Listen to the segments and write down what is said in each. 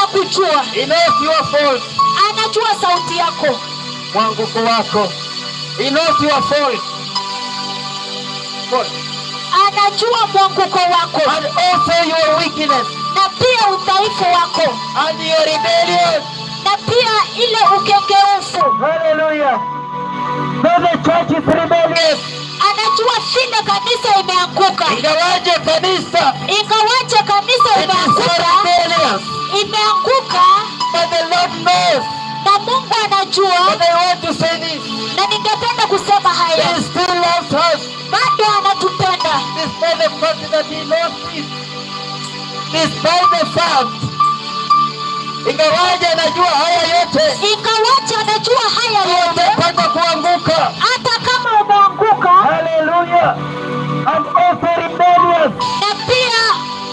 anakujua He knows your fault. anajua sauti yako Mwanguko wako. He knows your fault. Fault. anajua mwanguko wako And also your weakness. na pia udhaifu wako And your rebellion. na pia ile ukengeufu Hallelujah. So the church is rebellious. anajua vile kanisa imeanguka Ingawaje kanisa ingawaje kanisa it is so imeanguka rebellious. imeanguka But the Lord knows. na mungu anajua But I want to say this. na ningependa kusema haya He still loves us. bado anatupenda Despite the fact that he lost this. Despite the fact. Ingawaje anajua haya yote. ingawaje anajua haya yote Umepanga kuanguka. hata kama umeanguka Hallelujah. And also rebellious. na pia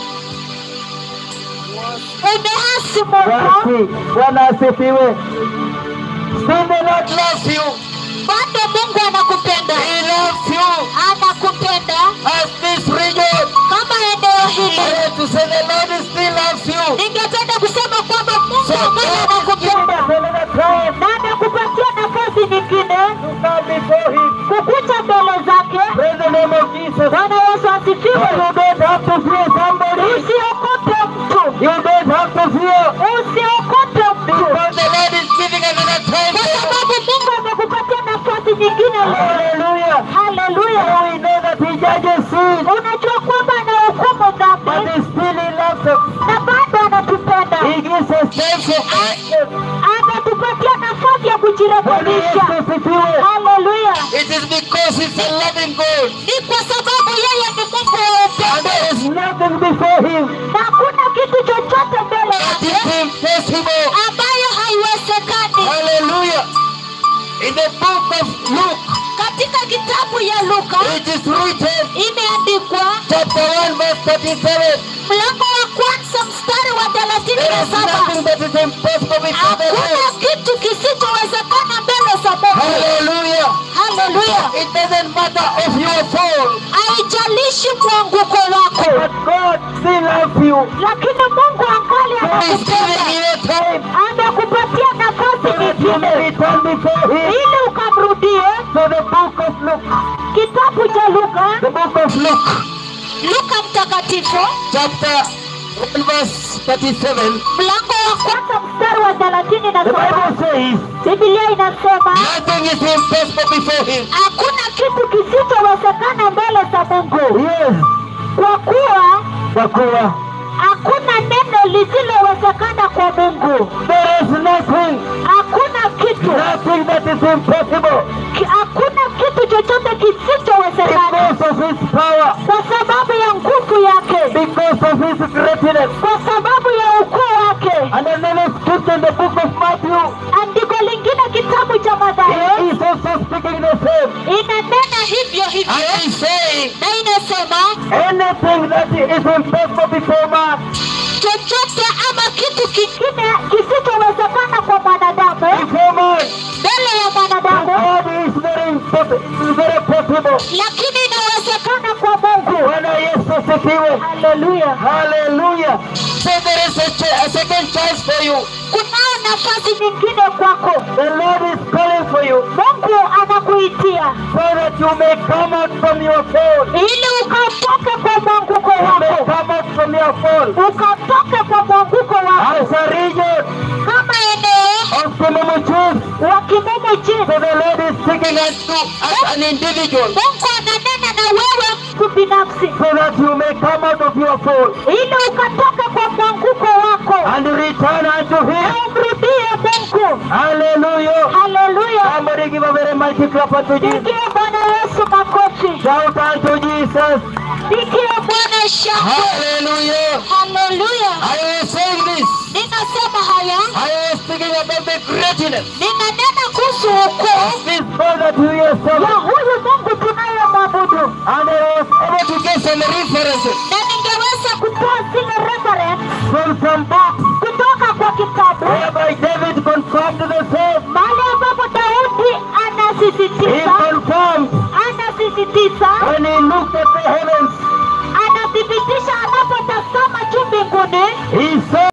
umehasi mungu Basi, Bwana asifiwe. Still the Lord loves you. bado mungu anakupenda He loves you. anakupenda As this region. kama eneo I hili want to say the Lord still loves you. ningependa kusema kwamba mungu So ambaye God is giving anakupenda us another time na anakupatia nafasi nyingine to come before Him. kukucha mbele zake Praise the name of Jesus. bwana yesu asifiwe You don't have to fear somebody. usiokope mtu You don't have to fear. usiokope mtu Because the Lord is giving us another time. kwa sababu mungu amekupatia nafasi nyingine leo Hallelujah. haleluya Now we know that He judges sin. unajua kwamba anahukumu But dhambi He still He loves us. na bado anatupenda He gives us time for action. anatupatia nafasi ya Bwana kujirekebisha Yesu asifiwe. haleluya It is because He's a loving God. ni kwa sababu yeye ni mungu wa And upendo there is nothing before Him na hakuna kitu chochote mbele that is yake impossible. ambayo haiwezekani Hallelujah. In the book of Luke, katika kitabu ya luka it is written, imeandikwa chapter 1, verse 37. mlango wa kwanza mstari wa thelathini There na is saba nothing that is impossible before the hakuna Lord. kitu kisichowezekana mbele za mungu Hallelujah. haleluya It doesn't matter of your fall, haijalishi mwanguko wako but God still loves you. lakini mungu angali He's giving anakupenda you time amekupatia nafasi so that you may nyingine return before Him. ili ukamrudie So the book of Luke, kitabu cha luka the book of Luke, luka mtakatifu chapter 1, verse 37. mlango wa kwanza mstari wa thelathini na The saba Bible says, bibilia inasema nothing is impossible before Him. hakuna kitu kisichowezekana mbele za mungu Yes, kwa kuwa kwa kuwa hakuna neno lisilowezekana kwa mungu there is nothing, hakuna kitu nothing that is impossible ki- hakuna kitu chochote kisichowezekana because of His power, kwa sababu ya nguvu yake because of His greatness. kwa sababu ya ukuu wake And another scripture in the book of Matthew, andiko lingine kitabu cha madhayo he is also speaking the same. inanena hivyo hivyo And he's saying, na inasema anything that is impossible before man, chochote ama kitu kingine kisichowezekana kwa mwanadamu before man, mbele ya mwanadamu God is very impossible, very possible. lakini inawezekana kwa mungu Bwana Yesu asifiwe. haleluya Hallelujah. So there is a, ch- a second chance for you. kunao nafasi nyingine kwako The Lord is calling for you mungu anakuitia so that you may come out from your fall. ili ukatoke kwa mwanguko You may wako come out from your fall. ukatoke kwa mwanguko wako As a region kama eneo of Kimumu wa kimumu So chini the Lord is speaking unto as an individual mungu ananena na wewe mtu binafsi so that you may come out of your fall ili ukatoke kwa mwanguko wako and return unto Him. na umrudie mungu Hallelujah. haleluya Somebody give a very mighty clap unto Jesus. pigie bwana yesu makofi Shout unto Jesus. pigie bwana shangwe Hallelujah. haleluya I was saying this. ninasema haya I was speaking about the greatness ninanena kuhusu ukuu of this God that you ya yourself. huyu mungu tunayemwabudu And I was able to get some references na ningeweza kutoa zile reference from some books kutoka kwa kitabu whereby David confirmed the same. mahali ambapo daudi He anasisitiza confirmed anasisitiza when he looked at the heavens. anathibitisha anapotazama juu mbinguni He